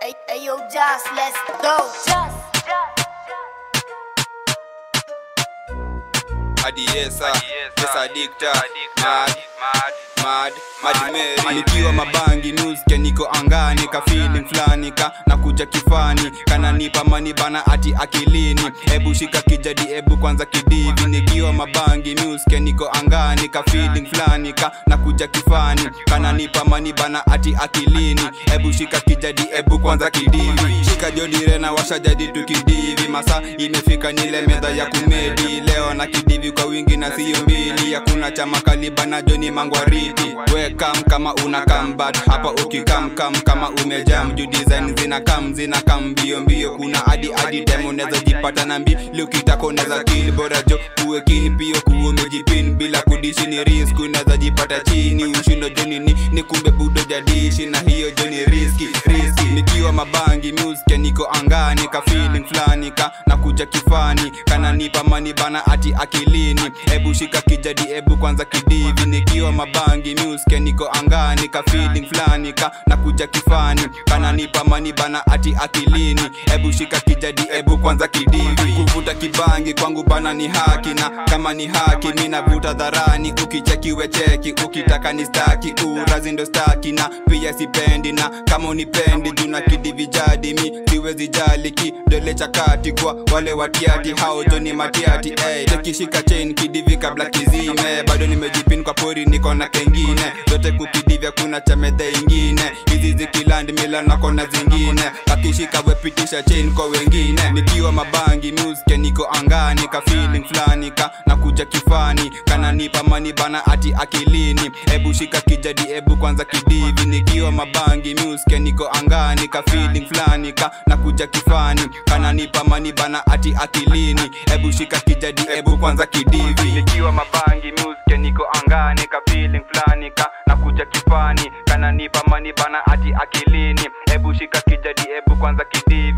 Hey, hey, yo, Josh, let's go. Josh. hadi yesa yesa dikta mad mad mad mary nikiwa mabangi nuske niko angani ka feeling flani ka nakuja kifani kananipa mani bana ati akilini ebu shika kijadi ebu kwanza kidivi nikiwa mabangi nuske niko angani ka feeling flani ka nakuja kifani kananipa mani bana ati akilini ebu shika kijadi ebu kwanza kidivi shika jodire na washa jadi tukidivi masa imefika nile medha ya kumedi leo na kidivi kwa wingi na siyo mbili hakuna chama kaliba na joni mangwariti wekam kama una kambat hapa ukikamkam kama umejam juu design zina kam zina kam mbio mbio kuna adi adi time unaweza jipata na mbili ukitaka unaweza kill bora jo uwe kini pio kuwa umejipin bila kudishi ni risk unaweza jipata chini ushindo joni ni, ni kumbe budo jadishi na hiyo joni riski riski nikiwa mabangi music niko angani ka feeling flani ka nakuja kifani kananipa mani bana ati akilini ebu shika kijadi ebu kwanza kidivi nikiwa mabangi music niko angani ka feeling flani ka nakuja kifani kananipa mani bana ati akilini ebu shika kijadi ebu kwanza kidivi kuvuta kibangi kwangu bana ni haki na kama ni haki mi navuta dharani ukichekiwe cheki ukitaka ni staki urazi ndo staki na pia sipendi na kama unipendi juna kidivi jadi mi siwezi jali kidole cha kati kwa wale watiati hao joni matiati hey, tekishika chain kidivi kabla kizime bado nimejipin kwa pori niko na kengine zote kukidivya kuna cha medhe ingine hizi zikilandi mila na kona zingine akishika wepitisha chain kwa wengine nikiwa mabangi muske niko angani ka feeling flani ka nakuja kifani kananipa mani bana ati akilini ebu shika kijadi ebu kwanza kidivi nikiwa mabangi muske niko angani ka feeling flani ka nakuja kifani kananipa mani bana ati akilini ebu shika kijadi ebu kwanza kidivi nikiwa mabangi muske niko angani ka feeling flani ka nakuja kifani kananipa mani bana ati akilini ebu shika kijadi ebu kwanza kidivi